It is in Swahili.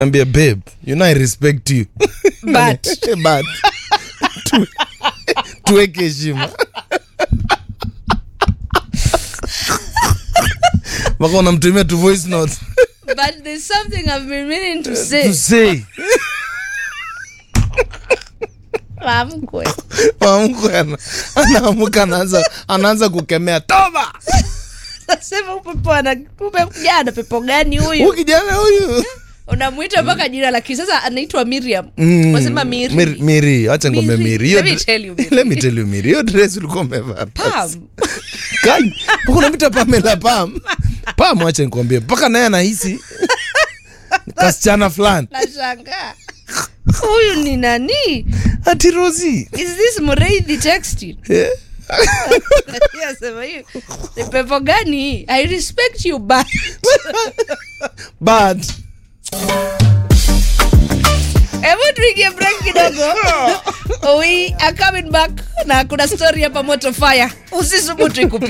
ambia babe you know i respect you But. but Tu- tuweke heshima mpaka unamtumia tu voice note but there's something I've been meaning to say. to say Mamkwe. mamkwe ana- anaamuka anaanza anaanza kukemea toba Nasema upepo ana umekuja ana pepo gani huyu huyu? kijana huyu Unamwita mpaka jina la kisasa anaitwa Miriam. Mm. Wasema Miri. Miri- miri acha ngombe Miri. miri Hiyo Let me dre- tell you, Miri. let me tell you miri hiyo dress ulikuwa umevaa Pam. Kai, mpaka unamwita pamela pam pam acha nikwambie mpaka naye anahisi kasichana fulani Nashangaa. Huyu ni nani? ati rosi Is this Mureithi texting? Yasema hiyo. Ni pepo gani hii? I respect you but but Hebu tuingie break kidogo. We are coming back na kuna story hapa moto fire. Usisubutu ikupite.